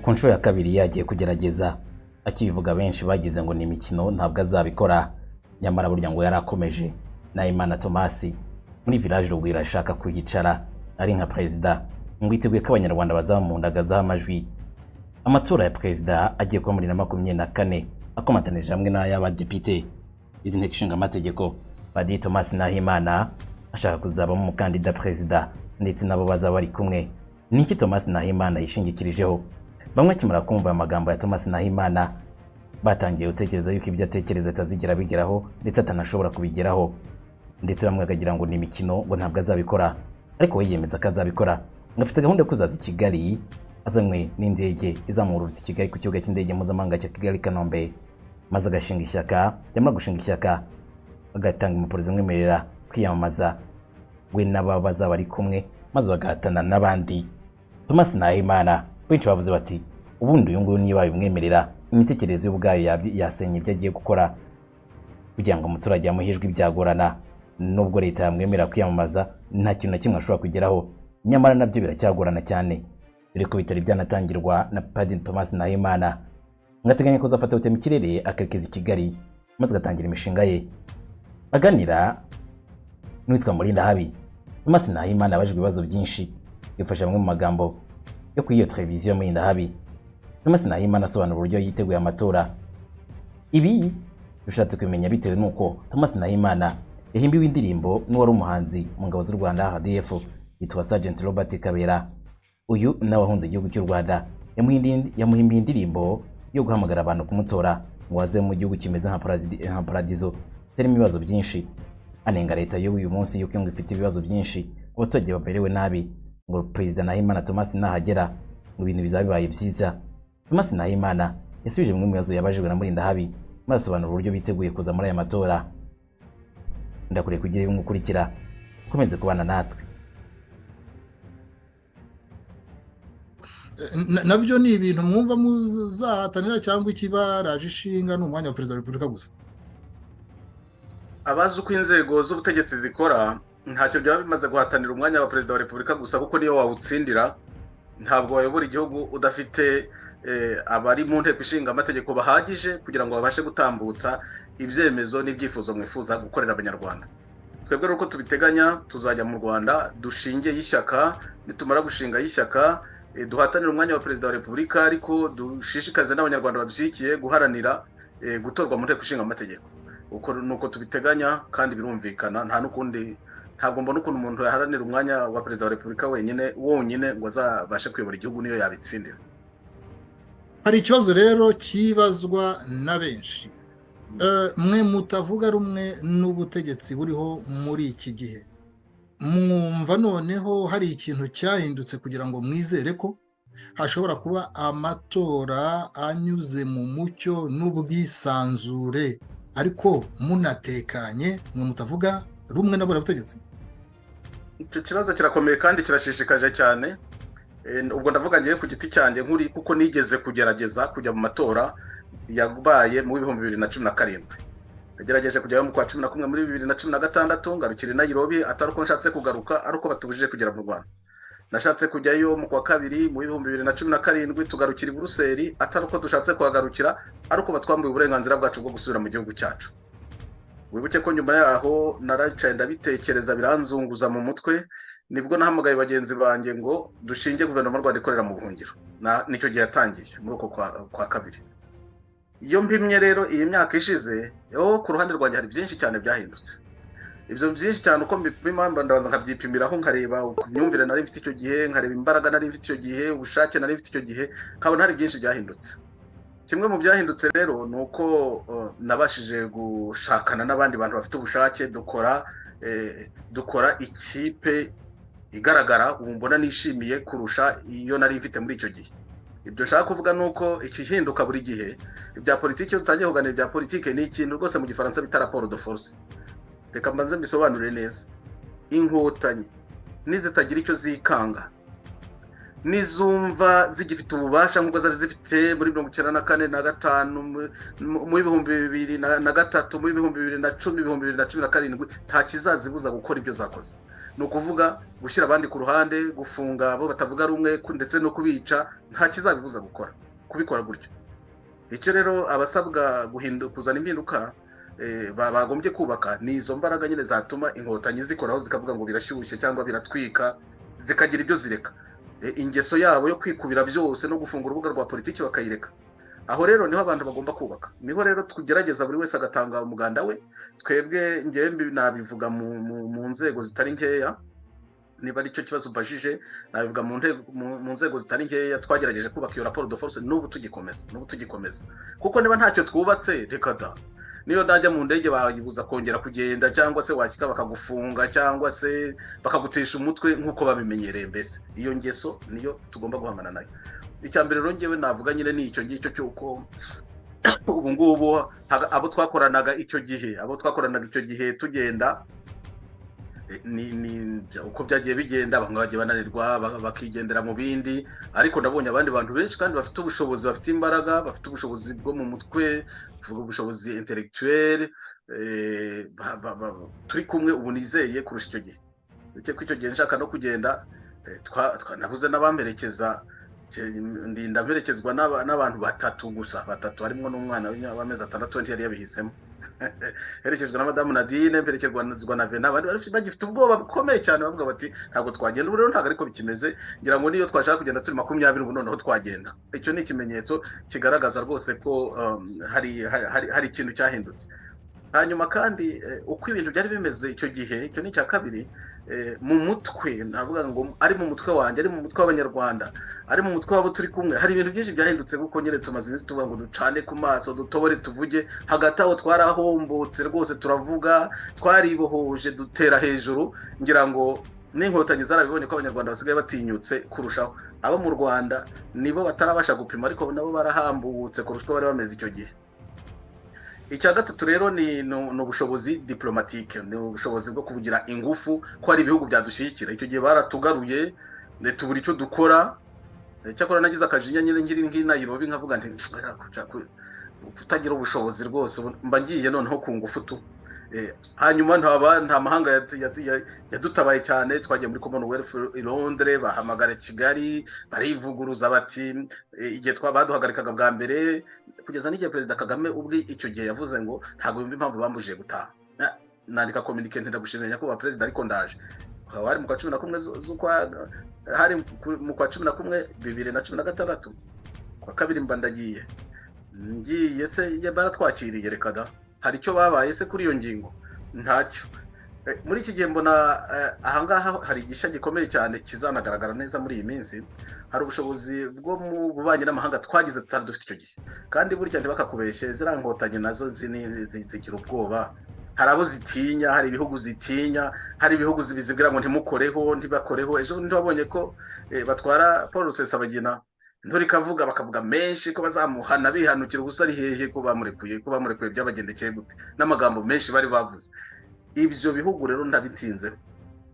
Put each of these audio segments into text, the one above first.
ku nshuro ya kabiri yagiye kugerageza akibivuga benshi bagize ngo ni imikino ntabwo azabikora nyamara burya ngo yari akomeje nahimana tomasi muri village rugwiro ashaka kuhicara ari nka perezida ngo yiteguye ko abanyarwanda bazamundagazaho amajwi amatora ya perezida agiye kuba muri na makumyabiri na kane akomatanije hamwe n'ay'abadepite izi nteko ishinga amategeko padiri tomasi nahimana ashaka kuzabamo umukandida perezida ndetse nabo bazaba bari kumwe ni iki tomasi nahimana yishingikirijeho bamwe akimara kumva amagambo ya tomasi nahimana batangiye gutekereza yuko ibyo atekereza atazigera abigeraho ndetse atanashobora kubigeraho ndetse bamwe bakagira ngo ni imikino ngo ntabwo azabikora ariko we yemeza ko azabikora ngo afite gahunda yo kuzaza i kigali azanywe n'indege izamurutse i kigali ku kibuga cy'indege mpuzamahanga cya kigali kanombe maze agashinga ishyaka yamara gushinga ishyaka agatanga impapuro zimwemerera kwiyamamaza we n'aba bazaba ari kumwe maze bagahatana n'abandi tomasi nahimana benshi bavuze bati ubundi uyu nguyu niba bimwemerera imitekerereze ye ubwayo yab- yasenya ibyo agiye gukora kugira ngo umuturage yamuhijwe ibyagorana nubwo leta yamwemerera kwiyamamaza nta kintu na kimwe ashobora kugeraho nyamara nabyo biracyagorana cyane dore ko bitari byanatangirwa na padiri tomasi nahimana ngateganya kuzafata gutema ikirere akerekeza i kigali maze agatangira imishinga ye aganira n'uwitwa murinda habi tomasi nahimana abajijwe ibibazo byinshi yafashe amwe mu magambo yo kuri iyo televiziyo murinda habi tomasi nahimana asobanura uburyo yiteguye amatora ibi dushatse kubimenya bitewe n'uko Thomas Nahimana yahimbiwe indirimbo n'uwari umuhanzi mu ngabo z'u Rwanda HDF yitwa Sergeant Robert Kabera uyu nawe wahunze igihugu cy'u Rwanda yamuhindi- yamuhimbiye indirimbo yo guhamagara abantu kumutora ngo aze mu gihugu kimeze nka parazidi- nka paradizo kitarimo ibibazo byinshi anenga leta y'uyu munsi yuko ngo ifite ibibazo byinshi abaturage baberewe nabi ngo perezida Nahimana Thomas nahagera ngo ibintu bizaba bibaye byiza Thomas Nahimana yasubije bimwe mu bibazo yabajijwe na Murindahabi maze asobanura uburyo biteguye kuza muri aya matora ndakuriye kugira ibimwe ukurikira ukomeze kubana natwe Na- nabyo ni ibintu mwumva muzahatanira cyangwa ikibaraje ishinga ni umwanya wa perezida wa repubulika gusa abazi uko inzego z'ubutegetsi zikora ntacyo byaba bimaze guhatanira umwanya wa perezida wa repubulika gusa kuko niyo wawutsindira ntabwo wayobora igihugu udafite eh, abari mu nteko ishinga amategeko bahagije kugira ngo babashe gutambutsa ibyemezo n'ibyifuzo mwifuza gukorera abanyarwanda twebwe rero uko tubiteganya tuzajya mu rwanda dushinge y'ishyaka nitumara gushinga y'ishyaka eh, duhatanire umwanya wa perezida wa repubulika ariko dushishikaze n'abanyarwanda badushyigikiye guharanira eh, gutorwa mu nteko ishinga amategeko uko ni uko tubiteganya kandi birumvikana nta n'ukundi ntabwo mbona ukuntu umuntu yaharanira umwanya wa perezida wa repubulika wenyine wonyine ngo azabashe kuyobora igihugu niyo yabitsindira hari ikibazo rero kibazwa na benshi Eh, mwe mutavuga rumwe n'ubutegetsi buriho muri iki gihe mwumva noneho hari ikintu cyahindutse kugira ngo mwizere ko hashobora kuba amatora anyuze mu mucyo n'ubwisanzure ariko munatekanye mwe mutavuga rumwe n'abura butegetsi icyo kibazo kirakomeye kandi kirashishikaje cyane Eh, ubwo ndavuga ngewe ku giti cyanjye nk'uri kuko nigeze kugerageza kujya mu matora yabaye mu bihumbi bibiri na cumi na karindwi nagerageje kujyayo mu kwa cumi na kumwe muri bibiri na cumi na gatandatu ngarukira i nayirobi atari uko nshatse kugaruka ari uko batubujije kugera mu rwanda nashatse kujyayo mu kwa kabiri mu bihumbi bibiri na cumi na karindwi tugarukira i buruseli atari uko dushatse kuhagarukira ari uko batwambuye uburenganzira bwacu bwo gusubira mu gihugu cyacu wibuke ko nyuma yaho naracaye ndabitekereza biranzunguza mu mutwe nibwo nahamagaye bagenzi banjye ngo dushinge guverinoma y'u rwanda ikorera mu buhungiro Na- nicyo gihe yatangiye muri uko kwa kwa kabiri iyo mpimye rero iyi myaka ishize yo ku ruhande rwanjye hari byinshi cyane byahindutse ibyo byinshi cyane uko mbipima mba ndabanza nkabyipimiraho nkareba imyumvire nari mfite icyo gihe nkareba imbaraga nari mfite icyo gihe ubushake nari mfite icyo gihe nkabona hari byinshi byahindutse kimwe mu byahindutse rero ni uko eh, nabashije gushakana n'abandi bantu bafite ubushake dukora eh, dukora ikipe igaragara ubu mbona nishimiye kurusha iyo nari mfite muri icyo gihe ibyo nshaka kuvuga ni uko ikihinduka buri gihe ibya politiki iyo dutangiye kuganira ibya politiki ni ikintu rwose mu gifaransa bita raporo de force reka mbanze mbisobanure neza inkotanyi n'izitagira icyo zikanga n'izumva zigifite ububasha nk'ubwo zari zifite muri mirongo icyenda na kane na gatanu mu- mu- mu bihumbi bibiri na na gatatu mu bihumbi bibiri na cumi ibihumbi bibiri na cumi na karindwi nta kizazibuza gukora ibyo zakoze ni ukuvuga gushyira abandi ku ruhande gufunga abo batavuga rumwe ku- ndetse no kubica nta kizabibuza gukora kubikora gutyo icyo rero abasabwa guhindu- kuzana impinduka eh, ba- bagombye kubaka ni izo mbaraga nyine zatuma inkotanyi zikoraho zikavuga ngo birashyushye cyangwa biratwika zikagira ibyo zireka Eh, ingeso yabo yo kwikubira byose no gufunga urubuga rwa politiki bakayireka aho rero niho abantu bagomba kubaka niho rero tugerageza buri wese agatanga umuganda we twebwe ngewe mbi- nabivuga mu- mu- mu nzego zitari nkeya niba ari cyo kibazo ubajije nabivuga mu nte- mu- mu nzego zitari nkeya twagerageje kubaka iyo raporo de force n'ubu tugikomeza n'ubu tugikomeza kuko niba ntacyo twubatse reka da niyo najya mu ndege bayibuza kongera kugenda cyangwa se washyika bakagufunga cyangwa se bakagutesha umutwe nk'uko babimenyereye mbese iyo ngeso niyo tugomba guhangana nayo icya mbere rero ngewe navuga nyine ni icyo ngicyo cy'uko ubu ngubu haga- abo twakoranaga icyo gihe abo twakoranaga icyo gihe tugenda eh, ni ni uko byagiye bigenda bamwe bagiye bananirwa ba- bakigendera mu bindi ariko nabonye abandi bantu benshi kandi bafite ubushobozi bafite imbaraga bafite ubushobozi bwo mu mutwe tuvuga ubushobozi intellectuel eh, ba- ba- ba- turi kumwe ubu nizeye kurusha icyo gihe uretse ko icyo gihe nshaka no kugenda eh, twa- twa- nabuze n'abamperekeza ndi ndamperekezwa n'aba- n'abantu batatu gusa batatu harimo n'umwana w'imya- w'amezi atandatu wenda yari yabihisemo herekejwe na madamu nadine mperekezwa na vena bari bari- bagifite ubwoba bukomeye cyane bavuga bati ntabwo twagenda ubu rero ntabwo ariko bikimeze ngira ngo niyo twashaka kugenda turi makumyabiri ubu noneho twagenda icyo ni ikimenyetso kigaragaza rwose ko um, hari hari- hari- hari ikintu cyahindutse hanyuma kandi eh, uko ibintu byari bimeze icyo gihe icyo ni icya kabiri eh, mu mutwe navuga ngo ari mu mutwe wanjye ari mu mutwe w'abanyarwanda ari mu mutwe wabo turi kumwe hari ibintu byinshi byahindutse kuko nyine tumaze iminsi tuvuga ngo ducane ku maso dutobore tuvuge hagati aho twarahombotse rwose turavuga twaribohoje dutera hejuru ngira ngo n'inkotanyi zarabibonye ko abanyarwanda basigaye batinyutse kurushaho abo mu rwanda nibo batarabasha gupima ariko nabo barahambutse kurusha uko bari bameze icyo gihe icya gatatu rero ni ni ni ubushobozi diplomatike ni ubushobozi bwo kuvugira ingufu ko hari ibihugu byadushyigikira icyo gihe baratugaruye ne- tubura icyo dukora Eh, cyakora nagize akajinya nyine nkiri nk'i nayirobi nkavuga nti "Oya, kuca- ku- kutagira ubushobozi rwose ubu mba ngiye noneho ku ngufu tu Eh, hanyuma ntaba nta mahanga yatu- yatu- ya- yadutabaye cyane twagiye muri commonwealth i londres bahamagara kigali barivuguruza bati eh, igihe twa- baduhagarikaga bwa mbere kugeza n'igihe perezida kagame ubwe icyo gihe yavuze ngo ntabwo yumva impamvu bambujije gutaha Na- nandika kominike ntiragushimira nyakubahwa perezida ariko ndaje ukaba wari mu kwa cumi na kumwe zu- z'ukwa hari ku- mu kwa cumi na kumwe bibiri na cumi na gatandatu kwa kabiri mba ndagiye ngiye se ya- baratwakiriye reka da hari icyo babaye se kuri iyo ngingo ntacyo Eh, muri iki gihe mbona eh, ahangaha hari igisha gikomeye cyane kizanagaragara neza muri iyi minsi hari ubushobozi bwo mu bubanyi n'amahanga twagize tutari dufite icyo gihe kandi burya ntibakakubeshye ziriya nkotanyi nazo zini- zi- zigira ubwoba hari abo zitinya hari ibihugu zitinya hari ibihugu bizibwira ngo ntimukoreho ntibakoreho ejo bundi wabonye ko eh, batwara paul rusesabagina nturikavuga bakavuga menshi ko bazamuhana bihanukira ubusa ari hehe ko bamurekuye ko bamurekuye byabagendekeye gute n'amagambo menshi bari bavuze ibyo bihugu rero ntabitinze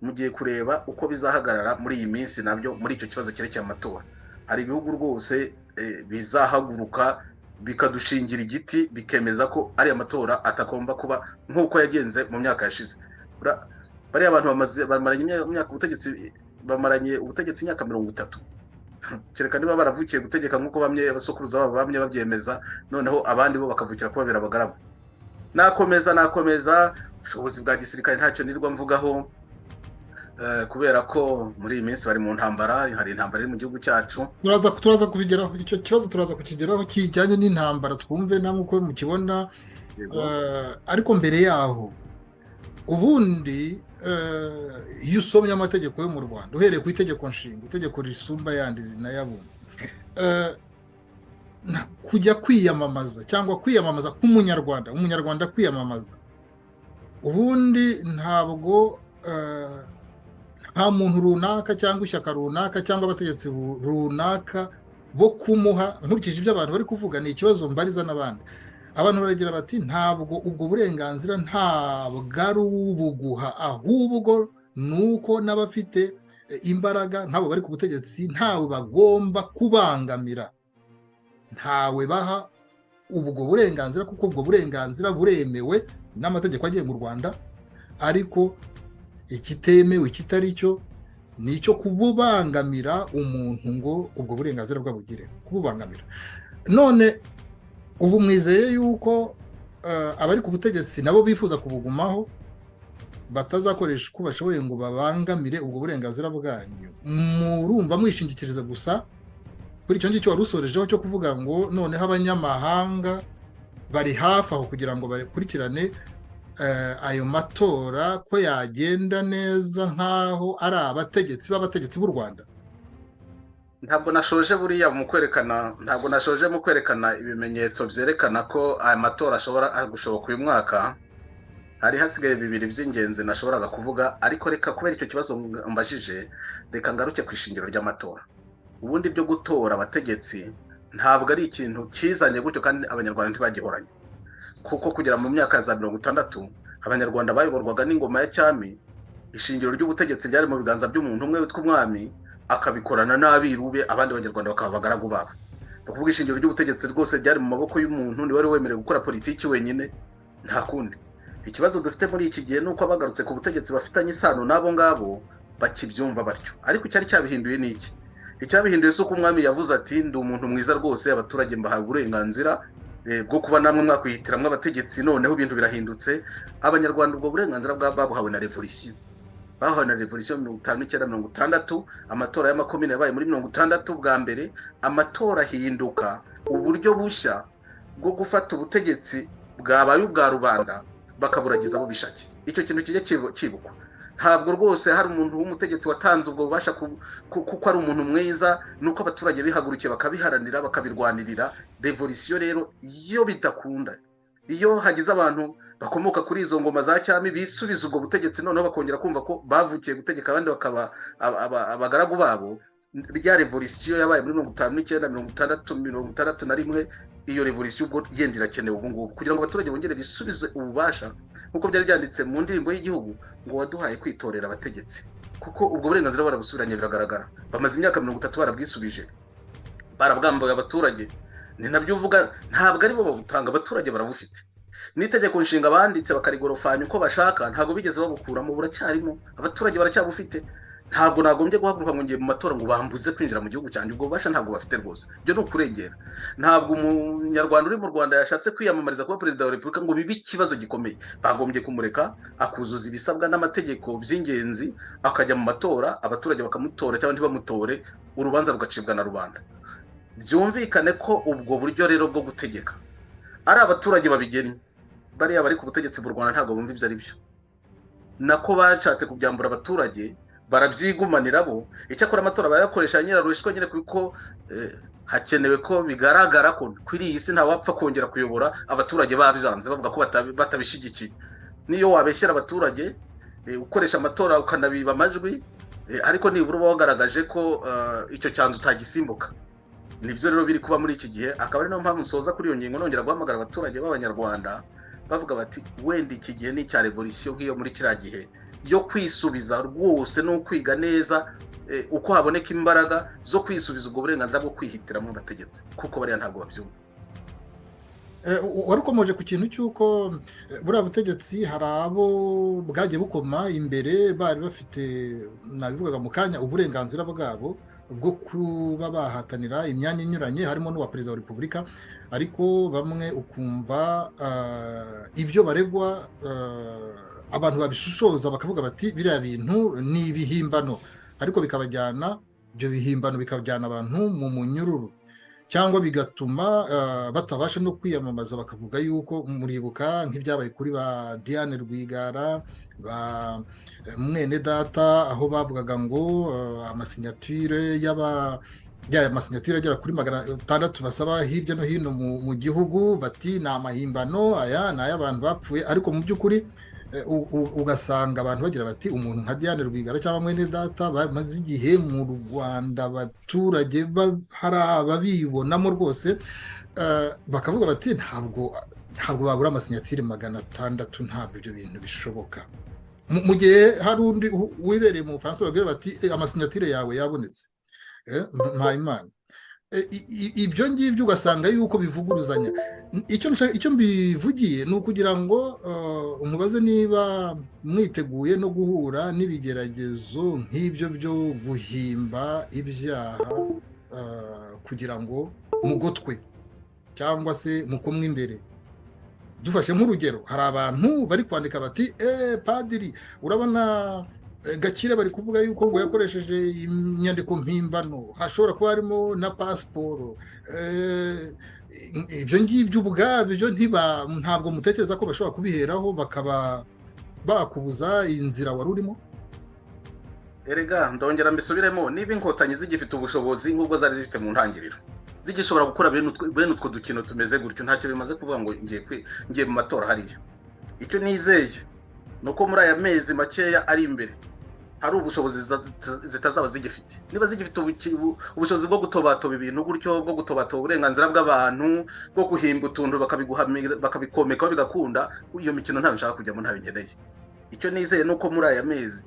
mugiye kureba uko bizahagarara muri iyi minsi nabyo muri icyo kibazo cyerekeye amatora hari ibihugu rwose eh, bizahaguruka bikadushingira igiti bikemeza ko ari amatora atagomba kuba nk'uko yagenze mu myaka yashize Ura- bariya abantu bamaze bamaranye imya- imyaka ubutegetsi bamaranye ubutegetsi imyaka mirongo itatu kereka niba baravukiye gutegeka nk'uko bamwe abasokuruza babo bamye babyemeza noneho abandi bo bakavukira kubabera abagaragu nakomeza nakomeza ubushobozi bwa gisirikare ntacyo nirwa mvugaho eh, kubera ko muri iyi minsi bari mu ntambara hari intambara iri mu gihugu cyacu turaza turaza kubigeraho icyo kibazo turaza kukigeraho kijyanye n'intambara twumve namwe uko mukibona Yego. Eh, ariko mbere yaho ubundi eh, iyo usomye amategeko yo mu rwanda uhereye ku itegeko nshinga itegeko risumba yandi rinayabundi Eh, na- kujya kwiyamamaza cyangwa kwiyamamaza k'umunyarwanda umunyarwanda kwiyamamaza ubundi ntabwo eh, nta muntu runaka cyangwa ishyaka runaka cyangwa abategetsi bu- runaka bo kumuha nkurikije ibyo abantu bari kuvuga ni ikibazo mbariza n'abandi abantu baragira bati ntabwo ubwo burenganzira ntabwo ari ubuguha ahubwo ni uko n'abafite e, imbaraga nk'abo bari ku butegetsi ntawe bagomba kubangamira ntawe baha ubwo burenganzira kuko ubwo burenganzira buremewe n'amategeko agenga u rwanda ariko ikitemewe ikitari cyo ni icyo kububangamira umuntu ngo ubwo burenganzira bwabugire kububangamira none ubu mwizeye yuko abari ku butegetsi nabo bifuza kubugumaho batazakoresha uko bashoboye ngo babangamire ubwo burenganzira bwanyu murumva mwishingikiriza gusa kuri icyo ngicyo wari usorejeho cyo kuvuga ngo noneho abanyamahanga bari hafi aho kugira ngo bakurikirane ayo matora ko yagenda neza nk'aho ari abategetsi b'abategetsi b'u rwanda ntabwo nashoje buriya mu kwerekana ntabwo nashoje mu kwerekana ibimenyetso byerekana ko aya matora ashobora gushoboka uyu mwaka hari hasigaye bibiri by'ingenzi nashoboraga kuvuga ariko reka kubera icyo kibazo mbajije reka ngaruke ku ishingiro ry'amatora ubundi byo gutora abategetsi ntabwo ari ikintu kizanye gutyo kandi abanyarwanda ntibagihoranye kuko kugera mu myaka ya za mirongo itandatu abanyarwanda bayoborwaga n'ingoma ya cyami ishingiro ry'ubutegetsi ryari mu biganza by'umuntu umwe witwa umwami akabikorana n'abiru be abandi banyarwanda bakaba abagaragu babo ni ukuvuga ishingiro ry'ubutegetsi rwose ryari mu maboko y'umuntu niwe wari wemerewe gukora politiki wenyine nta kundi ikibazo dufite muri iki gihe ni uko abagarutse ku butegetsi bafitanye isano n'abo ngabo bakibyumva batyo ariko icyari cyabihinduye ni iki icyabihinduye si uko umwami yavuze ati ndi umuntu mwiza rwose abaturage mbahaye uburenganzira bwo kuba namwe mwakwihitiramo abategetsi noneho ibintu birahindutse abanyarwanda ubwo burenganzira babuhawe na revolisiyo bahawe na revolisiyo mirongo itanu n'icyenda mirongo itandatu amatora y'amakomine yabaye muri mirongo itandatu bwa mbere amatora ahinduka uburyo bushya bwo gufata ubutegetsi bwabaye ubwa rubanda bakaburagiza abo bishakiye icyo kintu kijya kibukwa ntabwo rwose hari umuntu w'umutegetsi watanze ubwo bubasha kuko ari umuntu mwiza nuko abaturage bihagurukiye bakabiharanira bakabirwanirira revolisiyo rero iyo bidakunda iyo hagize abantu bakomoka kuri izo ngoma za cyami bisubiza ubwo butegetsi noneho bakongera kumva ko bavukiye gutegeka abandi bakaba abagaragu babo rya revolisiyo yabaye muri mirongo itanu n'icyenda mirongo itandatu mirongo itandatu na rimwe iyo revolisiyo ubwo yenda irakenewe ubu ngubu kugira ngo abaturage bongere bisubize ububasha nk'uko byari byanditse mu ndirimbo y'igihugu ngo waduhaye kwitorera abategetsi kuko ubwo burenganzira barabusubiranye biragaragara bamaze imyaka mirongo itatu barabwisubije barabwambuye abaturage ni nabyo uvuga ntabwo aribo babutanga abaturage barabufite n'itegeko nshinga banditse bakarigorofanya uko bashaka ntabwo bigeze babukuramo buracyarimo abaturage baracyabufite ntabwo nagombye guhaguruka ngo ngiye mu matora ngo bambuze kwinjira mu gihugu cyanjye ubwo bubasha ntabwo bafite rwose ibyo ni ukurengera ntabwo umunyarwanda uri mu rwanda yashatse kwiyamamariza kuba perezida wa repubulika ngo bibe ikibazo gikomeye bagombye kumureka akuzuza ibisabwa n'amategeko by'ingenzi akajya mu matora abaturage bakamutora cyangwa ntibamutore urubanza rugacibwa na rubanda byumvikane ko ubwo buryo rero bwo gutegeka ari abaturage babigennye bariya bari ku butegetsi bw'u rwanda ntabwo bumva ibyo ari byo nako bashatse kubyambura abaturage barabyigumanira bo icyakora amatora barayakoresha nyirarushwa nyine kuko hakenewe ko bigaragara ko kuri iyi si ntawapfa kongera kuyobora abaturage babyanze bavuga ko batabishyigikiye niyo wabeshyira abaturage ukoresha amatora ukanabiba amajwi ariko nibura uba wagaragaje ko icyo cyanzu utagisimbuka nibyo rero biri kuba muri iki gihe akaba ari nayo mpamvu nsoza kuri iyo ngingo nongera guhamagara abaturage b'abanyarwanda bavuga bati wenda iki gihe ni icya revolisiyo nk'iyo muri kiriya gihe yo kwisubiza rwose no kwiga neza uko haboneka imbaraga zo kwisubiza ubwo burenganzira bwo kwihitiramo abategetsi kuko bariya ntabwo babyumva wari ukomeje ku kintu cy'uko buriya butegetsi hari abo bwagiye bukoma imbere bari bafite nabivugaga mu kanya uburenganzira bwabo bwo kuba bahatanira imyanya inyuranye harimo n'uwa perezida wa repubulika ariko bamwe ukumva ibyo baregwa abantu babishishoza bakavuga bati biriya bintu ni ibihimbano ariko bikabajyana ibyo bihimbano bikajyana abantu mu munyururu cyangwa bigatuma batabasha no kwiyamamaza bakavuga yuko muribuka nk'ibyabaye kuri ba diane rwigara ba mwene data aho bavugaga ngo amasinyatire y'aba yaya masinyatire agera kuri magana atandatu basaba hirya no hino mu gihugu bati ni amahimbano aya ni ay'abantu bapfuye ariko mu by'ukuri ugasanga abantu bagira bati umuntu nka diane rwigara cyangwa mwene data bamaze igihe mu rwanda abaturage hari ababibonamo rwose bakavuga bati ntabwo ntabwo babura amasinyatire magana atandatu ntabwo ibyo bintu bishoboka mu gihe hari undi wibereye mu bufaransa babwira bati amasinyatire yawe yabonetse mpayimana ibyo ngibyo ugasanga yuko bivuguruzanya icyo mbivugiye ni ukugira ngo mubaze niba mwiteguye no guhura n'ibigeragezo nk'ibyo byo guhimba ibyaha kugira ngo mugotwe cyangwa se mukomwe imbere dufashe nk'urugero hari abantu bari kwandika bati eee padiri urabona gakire bari kuvuga yuko ngo yakoresheje inyandiko mpimbano hashobora kuba harimo na pasiporo ibyo ngibyo ubwabyo ntabwo mutekereza ko bashobora kubiheraho bakaba bakubuza inzira wari urimo erega ndongera mbisubiremo niba inkotanyi zigifite ubushobozi nk'ubwo zari zifite mu ntangiriro zigishobora gukora bene utwo dukino tumeze gutyo ntacyo bimaze kuvuga ngo ngiye mu matora hariya icyo nizeye ni uko muri aya mezi makeya ari imbere hari ubushobozi zitazaba zigifite niba zigifite ubushobozi bwo gutobatoba ibintu gutyo bwo gutobatoba uburenganzira bw'abantu bwo guhimba utuntu bakabikomekaho bigakunda iyo mikino ntayo nshaka kujyamo ntayo nkeneye icyo nizeye ni uko muri aya mezi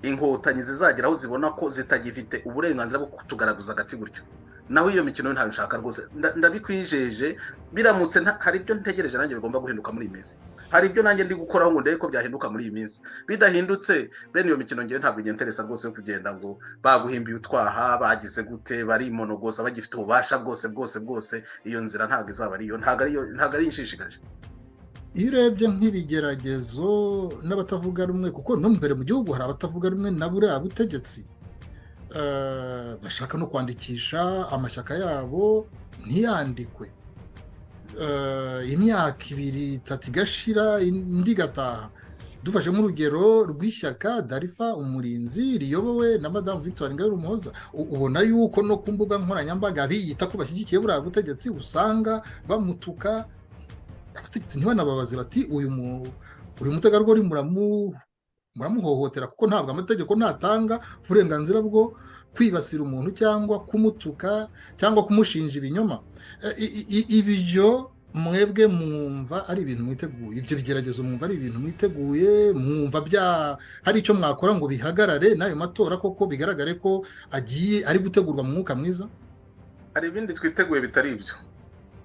inkotanyi zizagera aho zibona ko zitagifite uburenganzira bwo kutugaragaza agati gutyo naho iyo mikino ntayo nshaka rwose ndabikwijeje biramutse hari ibyo ntegereje nanjye bigomba guhinduka muri iyi minsi hari ibyo nanjye ndi gukoraho ngo ndebe ko byahinduka muri iyi minsi bidahindutse bene iyo mikino ngewe ntabwo ngenderesa rwose yo kugenda ngo baguhimbiye utwaha bagize gute barimonogoza bagifite ububasha bwose bwose bwose iyo nzira ntabwo izaba ariyo ntabwo ari inshishikaje iyo urebye nk'ibigeragezo n'abatavuga rumwe kuko no mbere mu gihugu hari abatavuga rumwe na buriya butegetsi bashaka no kwandikisha amashyaka yabo ntiyandikwe imyaka ibiri itatu igashira indi igataha dufashe nk'urugero rw'ishyaka darifa umurinzi riyobowe na madamu victoire ngarura umuhoza ubona yuko no ku mbuga nkoranyambaga biyita ko bashyigikiye buriya butegetsi usanga bamutuka abategetsi ntibanababaze bati uyu mutegarugori muramuhohotera kuko ntabwo amategeko ntatanga uburenganzira bwo kwibasira umuntu cyangwa kumutuka cyangwa kumushinja ibinyoma ibyo mwebwe mwumva ari ibintu mwiteguye ibyo bigeragezo mwumva ari ibintu mwiteguye mwumva bya hari icyo mwakora ngo bihagarare n'ayo matora koko bigaragare ko agiye ari gutegurwa mu mwuka mwiza hari ibindi twiteguye bitari ibyo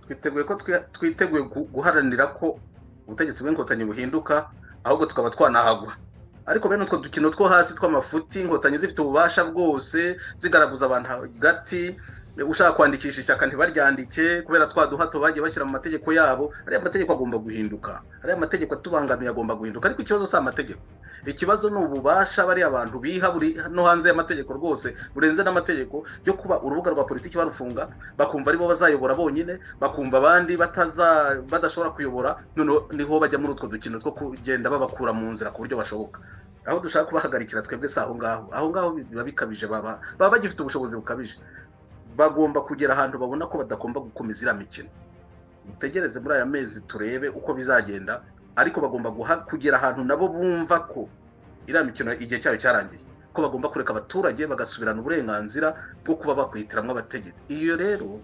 twiteguye ko twiteguye guharanira ko ubutegetsi bw'inkotanyi buhinduka ahubwo tukaba twanahagwa ariko bene utwo dukino two hasi tw'amafuti inkotanyi zifite ububasha bwose zigaragaza abantu hagati ushaka kwandikisha ishyaka ntibaryandike kubera twa duhato bagiye bashyira mu mategeko yabo ariya mategeko agomba guhinduka ariya mategeko atubangamiye agomba guhinduka ariko ikibazo si amategeko ikibazo ni ububasha bariya abantu biha buri no hanze y'amategeko rwose burenze n'amategeko yo kuba urubuga rwa politiki barufunga bakumva aribo bazayobora bonyine bakumva abandi badashobora kuyobora noneho niho bajya muri utwo dukino two kugenda babakura mu nzira ku buryo bashoboka aho dushaka kubahagarikira twebwe si aho ngaho aho ngaho biba bikabije baba bagifite ubushobozi bukabije bagomba kugera ahantu babona ko badagomba gukomeza iriya mikino mutegereze muri aya mezi turebe uko bizagenda ariko bagomba kugera ahantu nabo bumva ko iriya mikino igihe cyayo cyarangiye ko bagomba kureka abaturage bagasubirana uburenganzira bwo kuba bakwihitiramo abategetsi iyo rero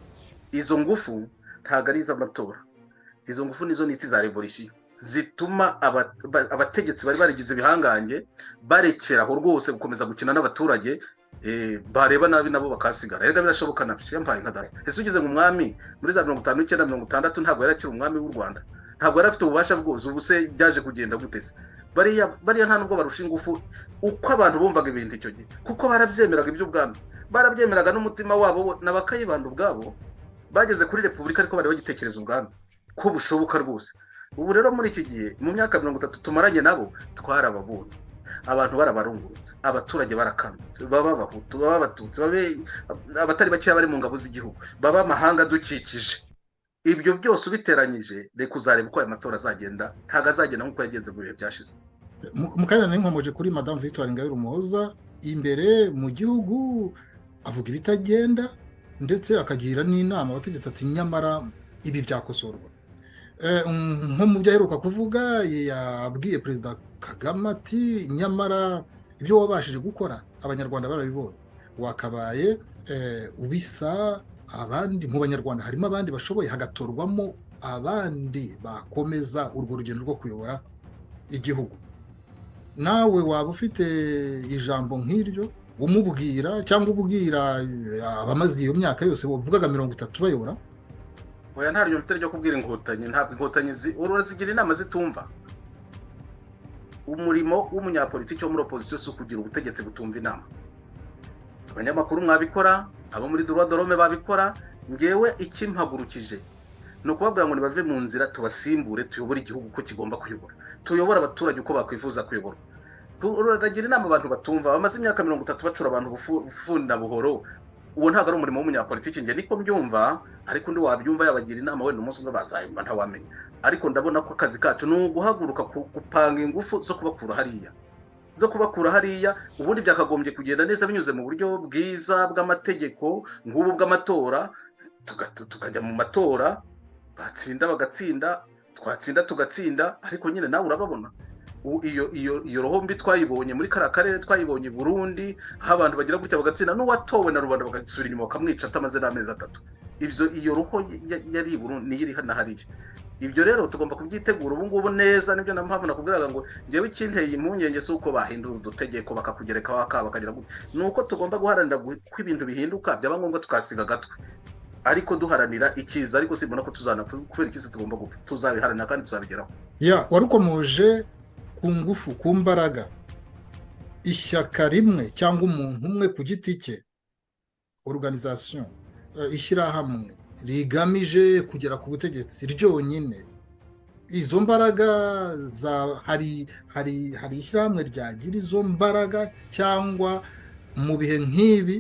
izo ngufu ntabwo ari iz'amatora izo ngufu nizo niti za revolisiyo zituma abategetsi bari barigize ibihangange barekeraho rwose gukomeza gukina n'abaturage bareba nabi nabo bakasigara rero birashoboka nabyo yambaye nka dare ese ugeze mu mwami muri za mirongo itanu n'icyenda mirongo itandatu ntabwo yari akiri umwami w'u rwanda ntabwo yari afite ububasha bwose ubu se byaje kugenda guteze bariya nta nubwo barusha ingufu uko abantu bumvaga ibintu icyo gihe kuko barabyemeraga iby'ubwami barabyemeraga n'umutima wabo ni abakayibanda ubwabo bageze kuri repubulika ariko bari bagitekereza ubwami ko bushoboka rwose ubu rero muri iki gihe mu myaka mirongo itatu tumaranye nabo twarababonye abantu barabarungurutse abaturage barakangutse baba abahutu baba abatutsi babe abatari bakeya bari mu ngabo z'igihugu baba amahanga adukikije ibyo byose ubiteranyije reka uzareba uko aya matora azagenda ntabwo azagenda nk'uko yagenze mu bihe byashize mu kanya n'inkomoje kuri madamu victoire ngabire umuhoza imbere mu gihugu avuga ibitagenda ndetse akagira n'inama abategetsi ati nyamara ibi byakosorwa nko mu byo aheruka kuvuga yabwiye perezida kagame ati nyamara ibyo wabashije gukora abanyarwanda barabibonye wakabaye ubisa abandi mu banyarwanda harimo abandi bashoboye hagatorwamo abandi bakomeza urwo rugendo rwo kuyobora igihugu nawe waba ufite ijambo nk'iryo umubwira cyangwa ubwira abamaze iyo myaka yose bavugaga mirongo itatu bayobora oya ntaryo mfite ryo kubwira inkotanyi ntabwo inkotanyi zi urazigira inama zitumva umurimo w'umunyapolitiki wo muri opozisiyo si ukugira ubutegetsi butumva inama abanyamakuru mwabikora abo muri dorome babikora ngewe ikimpagurukije ni ukubabwira ngo nibave mu nzira tubasimbure tuyobore igihugu uko kigomba kuyobora tuyobore abaturage uko bakwifuza kuyoborwa turagira inama abantu batumva bamaze imyaka mirongo itatu bacura abantu bufunda buhoro uwo ntabwo ari umurimo w'umunyapolitiki njye niko mbyumva ariko undi wabyumva yabagira inama wenda umunsi umwe bazayumva ntawamenya ariko ndabona ko akazi kacu ni uguhaguruka gupanga ingufu zo kubakura hariya zo kubakura hariya ubundi byakagombye kugenda neza binyuze mu buryo bwiza bw'amategeko nk'ubu bw'amatora tukajya mu matora batsinda bagatsinda twatsinda tugatsinda ariko nyine nawe urababona iyo iyo iyo rohombi twayibonye muri kariya karere twayibonye burundi aho abantu bagira gutya bagatsinda n'uwatowe na rubanda bagasubira inyuma bakamwica atamaze n'amezi atatu ibyo iyo roho yari i burundi niyo iri hano hariya ibyo rero tugomba kubyitegura ubu ngubu neza nibyo na mpamvu nakubwiraga ngo ngewe ikinteye impungenge si uko bahindura udutegeko bakakugereka waka bakagira gutya ni uko tugomba guharanira ko ibintu bihinduka byaba ngombwa tukasiga agatwe ariko duharanira ikiza ariko simbona ko tuzana kubera ikiza tugomba gupfa tuzabiharanira kandi tuzabigeraho ya warukomoje ku ngufu ku mbaraga ishyaka rimwe cyangwa umuntu umwe ku giti cye organization ishyirahamwe rigamije kugera ku butegetsi ryonyine izo mbaraga za hari hari hari ishyirahamwe ryagira izo mbaraga cyangwa mu bihe nk'ibi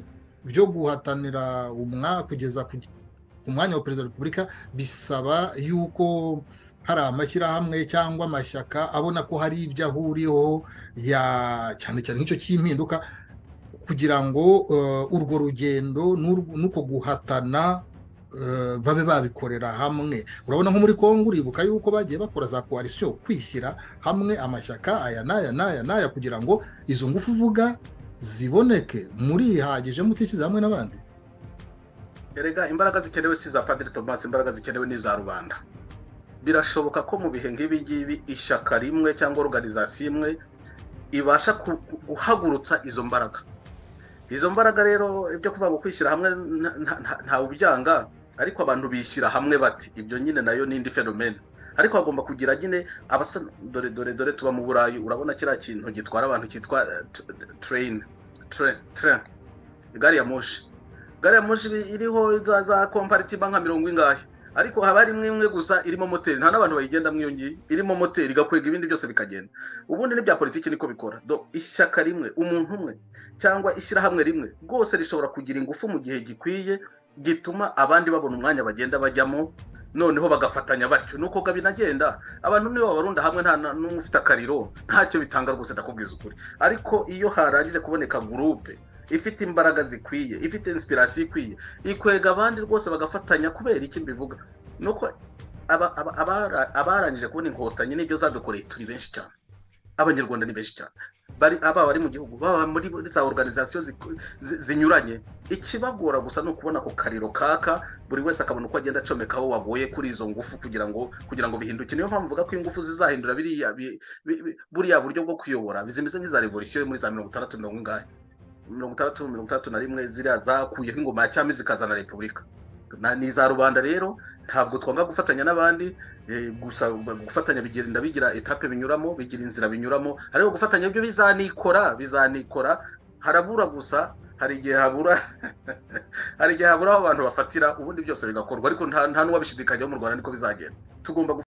byo guhatanira umwaka kugeza ku mwanya wa perezida wa repubulika bisaba yuko hari amashyirahamwe cyangwa amashyaka abona ko hari ibyo ahuriyeho cyane cyane nk'icyo cy'impinduka kugira ngo urwo rugendo n'uko guhatana babe babikorera hamwe urabona nko muri congo uribuka yuko bagiye bakora za koalisiyo kwishyira hamwe amashyaka aya n'aya n'aya n'aya kugira ngo izo ngufu uvuga ziboneke murihagije mutishyize hamwe n'abandi erega imbaraga zikenewe si iza padiri tomasi imbaraga zikenewe ni iza rubanda birashoboka ko mu bihe nk'ibi ngibi ishyaka rimwe cyangwa organizasiyo imwe ibasha guhagurutsa izo mbaraga izo mbaraga rero ibyo kuvuga ngo kwishyira hamwe ntawe ubyanga ariko abantu bishyira hamwe bati ibyo nyine nayo ni indi fenomene ariko hagomba kugira nyine abasa dore dore dore tuba mu burayi urabona kiriya kintu gitwara abantu cyitwa tereyini tereyini gari ya moshi gari ya moshi iriho za komparitima nka mirongo ingahe ariko haba hari imwe imwe gusa irimo moteri nta n'abantu bayigenda iyo ngiyi irimo moteri igakwega ibindi byose bikagenda ubundi n'ibya politiki niko bikora do ishyaka rimwe umuntu umwe cyangwa ishyirahamwe rimwe rwose rishobora kugira ingufu mu gihe gikwiye gituma abandi babona umwanya bagenda bajyamo noneho bagafatanya batyo nuko binagenda abantu niyo babarunda hamwe nta n'umwe ufite akariro ntacyo bitanga rwose ndakubwiza ukuri ariko iyo harangije kuboneka gurupe ifite imbaraga zikwiye ifite inspirasiyo ikwiye ikwega abandi rwose bagafatanya kubera iki mbivuga nuko abarangije kubona inkotanyi nibyo zadukoreye turi benshi cyane abanyarwanda ni benshi cyane baba bari mu gihugu baba muri za organizasiyo zinyuranye ikibagora gusa ni ukubona ako kariro kaka buri wese akabona uko agenda acomekaho wagoye kuri izo ngufu kugira ngo kugira ngo bihinduke niyo mpamvu mvuga ko ingufu zizahindura buriya buryo bwo kuyobora bizimeze nk'iza revolisiyo muri za mirongo itandatu mirongo ingahe mirongo itandatu mirongo itandatu na rimwe ziriya zakuyeho ingoma ya cyami zikazana repubulika ni iza rubanda rero ntabwo twanga gufatanya n'abandi gusa gufatanya bigenda bigira etape binyuramo bigira inzira binyuramo ariko gufatanya byo bizanikora bizanikora harabura gusa hari igihe habura hari igihe habura aho abantu bafatira ubundi byose bigakorwa ariko nta n'uwabishidikanyaho mu rwanda niko bizagenda tugomba